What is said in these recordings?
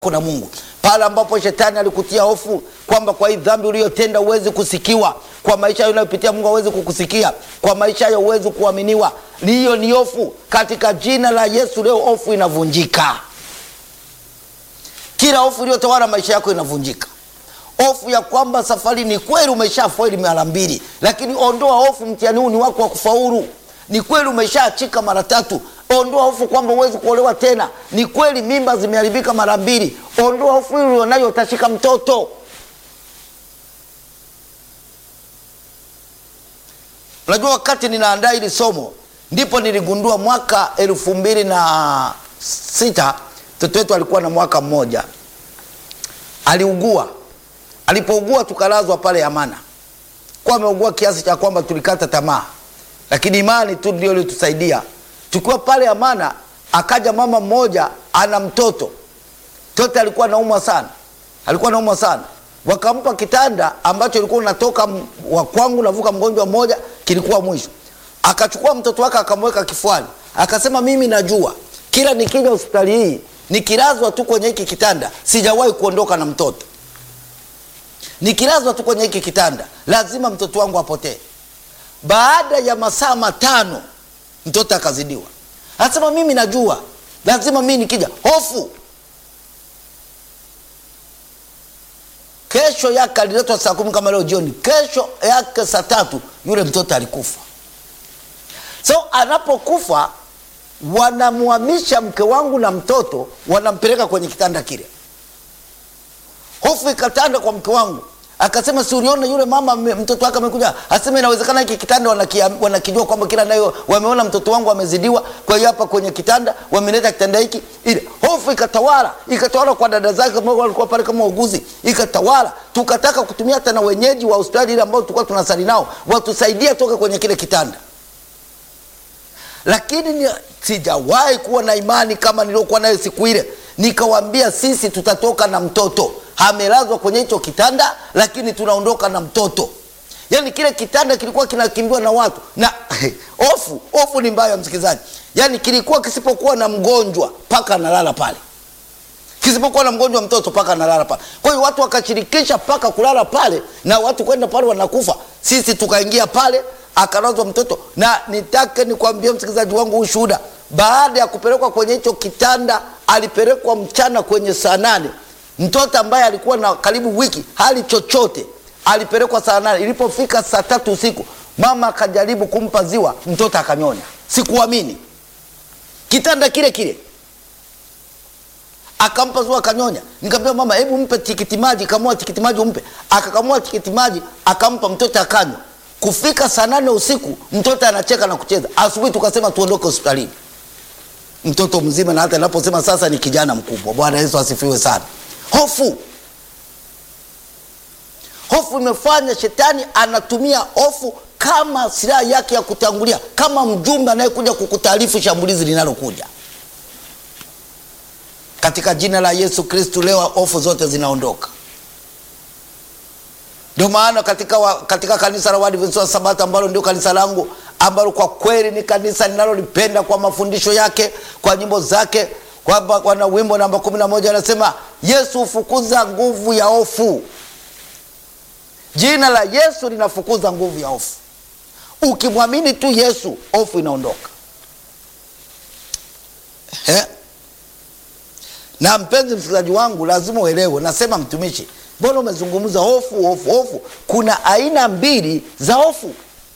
na Mungu. Pale ambapo shetani alikutia hofu kwamba kwa hii dhambi uliyotenda huwezi kusikiwa, kwa maisha hayo unayopitia Mungu hawezi kukusikia, kwa maisha hayo huwezi kuaminiwa, hiyo ni hofu. Katika jina la Yesu leo hofu inavunjika, kila hofu iliyotawala maisha yako inavunjika. Hofu ya kwamba safari ni kweli umeshafaili mara mbili, lakini ondoa hofu, mtihani huu ni wako wa kufaulu. Ni kweli umeshaachika mara tatu, ondoa hofu kwamba huwezi kuolewa tena. Ni kweli mimba zimeharibika mara mbili, ondoa hofu hili ulionayo, utashika mtoto. Unajua, wakati ninaandaa hili somo ndipo niligundua mwaka elfu mbili na sita mtoto wetu alikuwa na mwaka mmoja, aliugua. Alipougua tukalazwa pale Amana, kwa ameugua kiasi cha kwamba tulikata tamaa, lakini imani tu ndio ilitusaidia. Tukiwa pale Amana, akaja mama mmoja ana mtoto, mtoto alikuwa naumwa sana, alikuwa naumwa sana wakampa kitanda ambacho ilikuwa unatoka wa kwangu navuka mgonjwa mmoja, kilikuwa mwisho. Akachukua mtoto wake akamweka kifuani, akasema mimi najua kila nikija hospitali hii nikilazwa tu kwenye hiki kitanda sijawahi kuondoka na mtoto, nikilazwa tu kwenye hiki kitanda lazima mtoto wangu apotee. Baada ya masaa matano mtoto akazidiwa, anasema mimi najua lazima mimi nikija, hofu Kesho yake aliletwa saa kumi kama leo jioni. Kesho yake saa tatu yule mtoto alikufa. So anapokufa, wanamhamisha mke wangu na mtoto, wanampeleka kwenye kitanda kile. Hofu ikatanda kwa mke wangu, akasema si uliona yule mama mtoto wake amekuja, asema inawezekana hiki kitanda wanakijua kwamba kila nayo wameona mtoto wangu amezidiwa, kwa hiyo hapa kwenye kitanda wameleta kitanda hiki. Ile hofu ikatawala, ikatawala kwa dada zake ambao walikuwa pale kama wauguzi, ikatawala. Tukataka kutumia hata na wenyeji wa hospitali ile ambao tulikuwa tunasali nao watusaidia toka kwenye kile kitanda, lakini sijawahi kuwa na imani kama niliokuwa nayo siku ile. Nikawambia sisi tutatoka na mtoto amelazwa kwenye hicho kitanda, lakini tunaondoka na mtoto. Yaani kile kitanda kilikuwa kinakimbiwa na watu na hofu. Hofu ni mbaya, msikilizaji. Yaani kilikuwa kisipokuwa na mgonjwa mpaka analala pale, kisipokuwa na mgonjwa mtoto mpaka analala pale. Kwa hiyo watu wakashirikisha mpaka kulala pale, na watu kwenda pale wanakufa. Sisi tukaingia pale, akalazwa mtoto, na nitake nikwambie msikilizaji wangu ushuhuda, baada ya kupelekwa kwenye hicho kitanda, alipelekwa mchana kwenye saa nane mtoto ambaye alikuwa na karibu wiki hali chochote alipelekwa saa nane. Ilipofika saa tatu usiku mama akajaribu kumpa ziwa, mtoto akanyonya. Sikuamini, kitanda kile kile akampa ziwa akanyonya. Nikamwambia mama, hebu mpe tikiti maji, kamua tikiti maji umpe. Akakamua tikiti maji akampa mtoto akanywa. Kufika saa nane usiku mtoto anacheka na kucheza. Asubuhi tukasema tuondoke hospitalini, mtoto mzima, na hata naposema sasa ni kijana mkubwa. Bwana Yesu asifiwe sana. Hofu, hofu imefanya shetani anatumia hofu kama silaha yake ya kutangulia, kama mjumbe anayekuja kukutaarifu shambulizi linalokuja. Katika jina la Yesu Kristu, leo hofu zote zinaondoka. Ndio maana katika, wa, katika kanisa la Waadventista wa Sabato ambalo ndio kanisa langu ambalo kwa kweli ni kanisa ninalolipenda kwa mafundisho yake, kwa nyimbo zake kwamba wana wimbo namba kumi na moja anasema Yesu hufukuza nguvu ya hofu. Jina la Yesu linafukuza nguvu ya hofu. Ukimwamini tu Yesu, hofu inaondoka. He? Na mpenzi msikilizaji wangu, lazima uelewe, nasema mtumishi, mbona umezungumza hofu hofu hofu? Kuna aina mbili za hofu.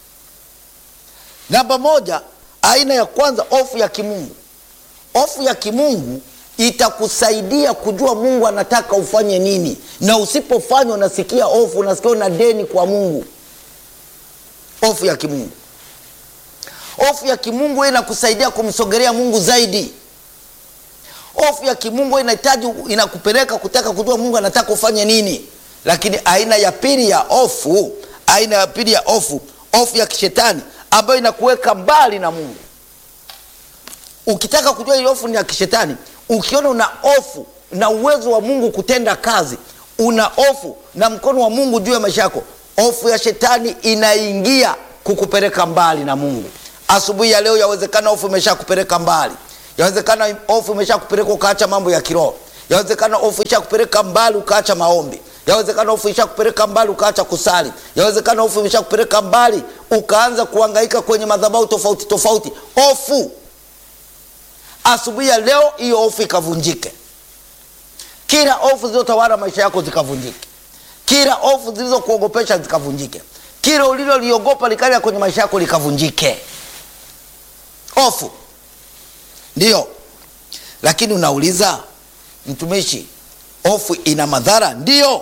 Namba moja, aina ya kwanza, hofu ya kimungu. Hofu ya kimungu itakusaidia kujua Mungu anataka ufanye nini, na usipofanya unasikia hofu, unasikia una deni kwa Mungu. Hofu ya kimungu, hofu ya kimungu inakusaidia kumsogelea Mungu zaidi. Hofu ya kimungu inahitaji, inakupeleka kutaka kujua Mungu anataka ufanye nini. Lakini aina ya pili ya hofu, aina ya pili ya hofu, hofu ya kishetani ambayo inakuweka mbali na Mungu. Ukitaka kujua ile hofu ni ya kishetani, ukiona una hofu na uwezo wa Mungu kutenda kazi, una hofu na mkono wa Mungu juu ya maisha yako, hofu ya shetani inaingia kukupeleka mbali na Mungu. Asubuhi ya leo, yawezekana hofu imesha kupeleka mbali, yawezekana hofu imesha kupeleka ukaacha mambo ya kiroho, Yawezekana hofu ishakupeleka mbali ukaacha maombi. Yawezekana hofu ishakupeleka mbali ukaacha kusali. Yawezekana hofu ishakupeleka mbali ukaanza kuhangaika kwenye madhabahu tofauti tofauti. Hofu asubuhi ya leo, hiyo hofu ikavunjike. Kila hofu zilizotawala maisha yako zikavunjike. Kila hofu zilizokuogopesha zikavunjike. Kila uliloliogopa likaja kwenye maisha yako likavunjike. Hofu ndiyo, lakini unauliza mtumishi, hofu ina madhara? Ndiyo,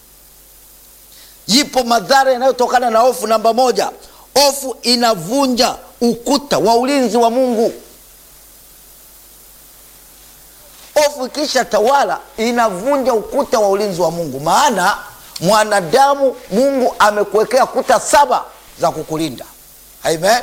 yipo madhara yanayotokana na hofu. Namba moja, hofu inavunja ukuta wa ulinzi wa Mungu. Hofu ikisha tawala inavunja ukuta wa ulinzi wa Mungu, maana mwanadamu, Mungu amekuwekea kuta saba za kukulinda. Amen,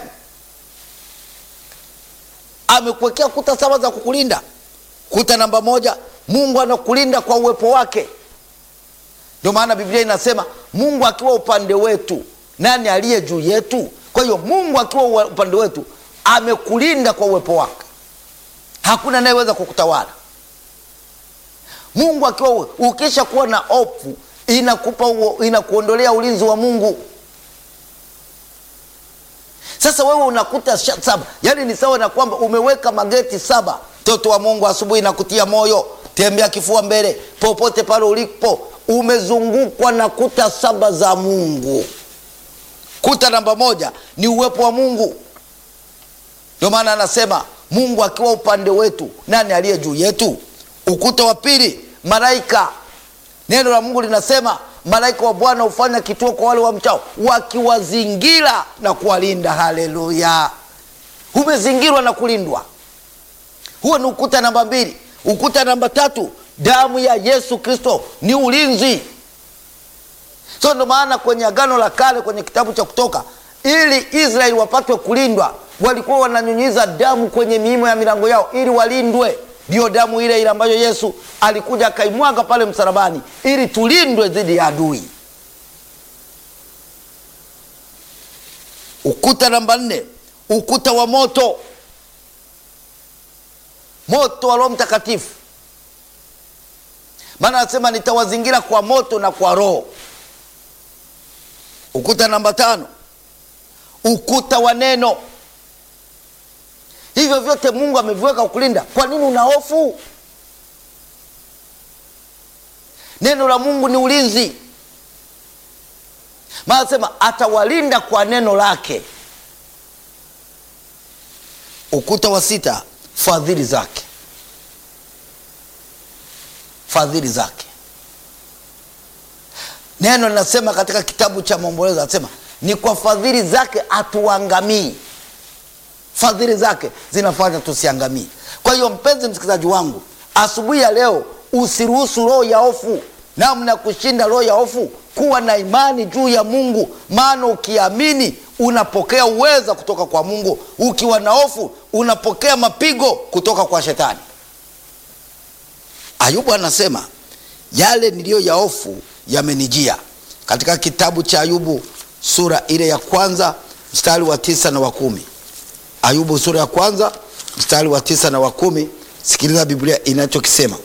amekuwekea kuta saba za kukulinda. Kuta namba moja, Mungu anakulinda kwa uwepo wake. Ndio maana Biblia inasema Mungu akiwa upande wetu, nani aliye juu yetu? Kwa hiyo Mungu akiwa upande wetu amekulinda kwa uwepo wake, hakuna anayeweza kukutawala. Mungu akiwa, ukisha kuwa na hofu inakupa inakuondolea ulinzi wa Mungu. Sasa wewe unakuta saba, yaani ni sawa na kwamba umeweka mageti saba. Mtoto wa Mungu, asubuhi nakutia moyo, tembea kifua mbele, popote pale ulipo, umezungukwa na kuta saba za Mungu. Kuta namba moja ni uwepo wa Mungu. Ndio maana anasema Mungu akiwa upande wetu, nani aliye juu yetu? Ukuta wa pili, malaika. Neno la Mungu linasema malaika wa Bwana hufanya kituo kwa wale wamchao, wakiwazingira na kuwalinda. Haleluya! Umezingirwa na kulindwa. Huo ni ukuta namba mbili. Ukuta namba tatu, damu ya Yesu Kristo ni ulinzi. So ndio maana kwenye Agano la Kale, kwenye kitabu cha Kutoka, ili Israeli wapatwe kulindwa, walikuwa wananyunyiza damu kwenye miimo ya milango yao ili walindwe. Ndiyo damu ile ile ambayo Yesu alikuja akaimwaga pale msalabani ili tulindwe dhidi ya adui. Ukuta namba nne, ukuta wa moto, moto wa Roho Mtakatifu. Maana anasema nitawazingira kwa moto na kwa Roho. Ukuta namba tano, ukuta wa neno. Hivyo vyote Mungu ameviweka kukulinda. Kwa nini una hofu? Neno la Mungu ni ulinzi, maana anasema atawalinda kwa neno lake. Ukuta wa sita, fadhili zake, fadhili zake. Neno linasema katika kitabu cha Maombolezo, anasema ni kwa fadhili zake hatuangamii. Fadhili zake zinafanya tusiangamii. Kwa hiyo mpenzi msikilizaji wangu, asubuhi ya leo usiruhusu roho ya hofu, namna ya kushinda roho ya hofu, kuwa na imani juu ya Mungu, maana ukiamini unapokea uweza kutoka kwa Mungu. Ukiwa na hofu unapokea mapigo kutoka kwa Shetani. Ayubu anasema yale niliyo ya hofu yamenijia, katika kitabu cha Ayubu sura ile ya kwanza mstari wa tisa na wa kumi. Ayubu sura ya kwanza mstari wa tisa na wa kumi. Sikiliza Biblia inachokisema: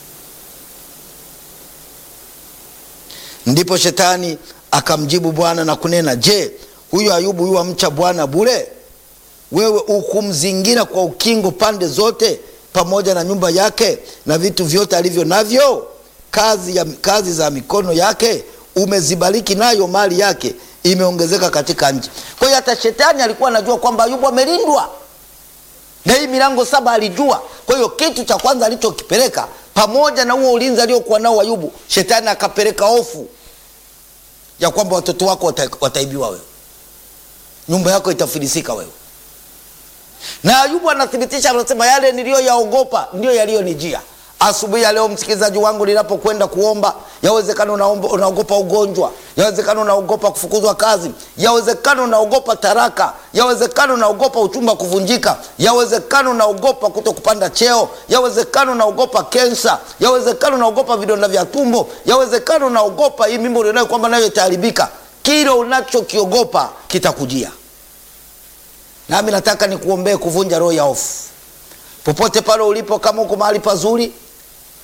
ndipo Shetani akamjibu Bwana na kunena, je, huyo Ayubu yu amcha Bwana bure? Wewe ukumzingira kwa ukingo pande zote, pamoja na nyumba yake na vitu vyote alivyo navyo, kazi, ya, kazi za mikono yake umezibariki, nayo mali yake imeongezeka katika nchi. Kwa hiyo hata shetani alikuwa anajua kwamba Ayubu amelindwa na hii milango saba alijua. Kwa hiyo kitu cha kwanza alichokipeleka pamoja na huo ulinzi aliokuwa nao Ayubu, shetani akapeleka hofu ya kwamba watoto wako wata, wataibiwa wewe, nyumba yako itafilisika wewe. Na Ayubu anathibitisha, anasema yale niliyoyaogopa ndiyo yaliyonijia. Asubuhi ya leo, msikilizaji wangu, ninapokwenda kuomba, yawezekana unaogopa ugonjwa, yawezekana unaogopa kufukuzwa kazi, yawezekana unaogopa taraka, yawezekana unaogopa uchumba kuvunjika, yawezekana unaogopa kuto kupanda cheo, yawezekana unaogopa kensa, yawezekana unaogopa vidonda vya tumbo, yawezekana unaogopa hii mimba ulionayo kwamba nayo itaharibika. Kile unachokiogopa kitakujia. Nami nataka nikuombee kuvunja roho ya hofu popote pale ulipo. Kama uko mahali pazuri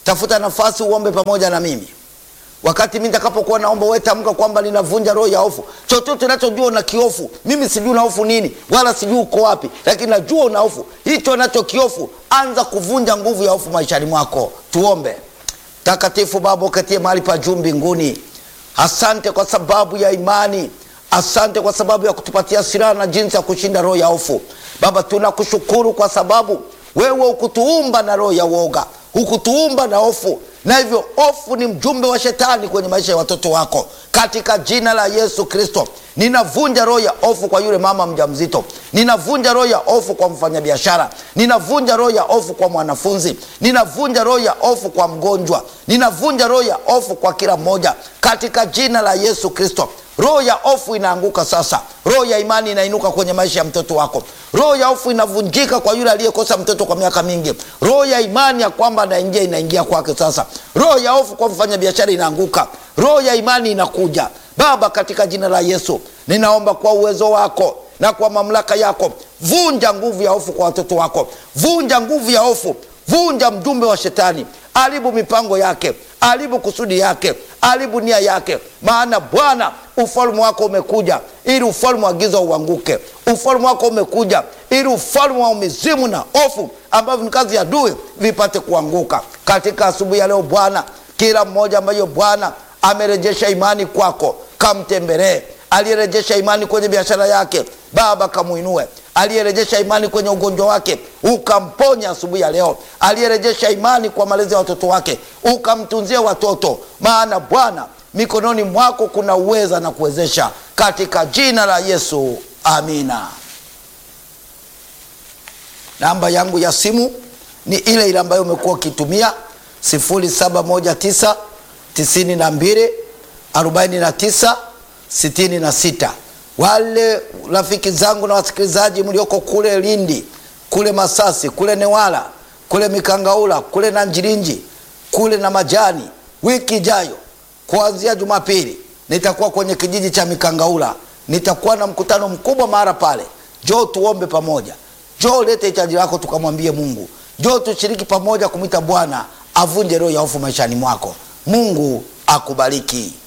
tafuta nafasi uombe pamoja na mimi wakati mi nitakapokuwa naomba wewe tamka kwamba ninavunja roho ya hofu chochote unachojua una kiofu mimi sijui una hofu nini wala sijui uko wapi lakini najua una hofu hicho nacho kiofu anza kuvunja nguvu ya hofu maishani mwako tuombe takatifu baba uketie mahali pa juu mbinguni asante kwa sababu ya imani asante kwa sababu ya kutupatia silaha na jinsi ya kushinda roho ya hofu baba tunakushukuru kwa sababu wewe ukutuumba na roho ya woga hukutuumba na hofu na hivyo hofu ni mjumbe wa shetani kwenye maisha ya watoto wako katika jina la yesu kristo ninavunja roho ya hofu kwa yule mama mjamzito ninavunja roho ya hofu kwa mfanyabiashara ninavunja roho ya hofu kwa mwanafunzi ninavunja roho ya hofu kwa mgonjwa ninavunja roho ya hofu kwa kila mmoja katika jina la yesu kristo roho ya hofu inaanguka sasa roho ya imani inainuka kwenye maisha ya mtoto wako roho ya hofu inavunjika kwa yule aliyekosa mtoto kwa miaka mingi roho ya imani ya kwamba anaingia inaingia kwake sasa roho ya hofu kwa mfanyabiashara inaanguka roho ya imani inakuja baba katika jina la yesu ninaomba kwa uwezo wako na kwa mamlaka yako vunja nguvu ya hofu kwa watoto wako vunja nguvu ya hofu vunja mjumbe wa shetani haribu mipango yake haribu kusudi yake haribu nia yake maana bwana ufalme wako umekuja ili ufalme wa giza uanguke ufalme wako umekuja ili ufalme wa mizimu na hofu ambavyo ni kazi ya dui vipate kuanguka katika asubuhi ya leo bwana kila mmoja ambayo bwana amerejesha imani kwako kamtembelee aliyerejesha imani kwenye biashara yake baba kamuinue aliyerejesha imani kwenye ugonjwa wake ukamponya asubuhi ya leo aliyerejesha imani kwa malezi ya watoto wake ukamtunzia watoto maana bwana mikononi mwako kuna uweza na kuwezesha katika jina la yesu amina namba yangu ya simu ni ile ile ambayo umekuwa ukitumia 719 92 49 66 wale rafiki zangu na wasikilizaji mlioko kule lindi kule masasi kule newala kule mikangaula kule na njirinji kule na majani wiki ijayo kuanzia jumapili nitakuwa kwenye kijiji cha mikangaula nitakuwa na mkutano mkubwa mahara pale joo tuombe pamoja joo lete hitaji lako tukamwambie mungu joo tushiriki pamoja kumwita bwana avunje roho ya hofu maishani mwako mungu akubariki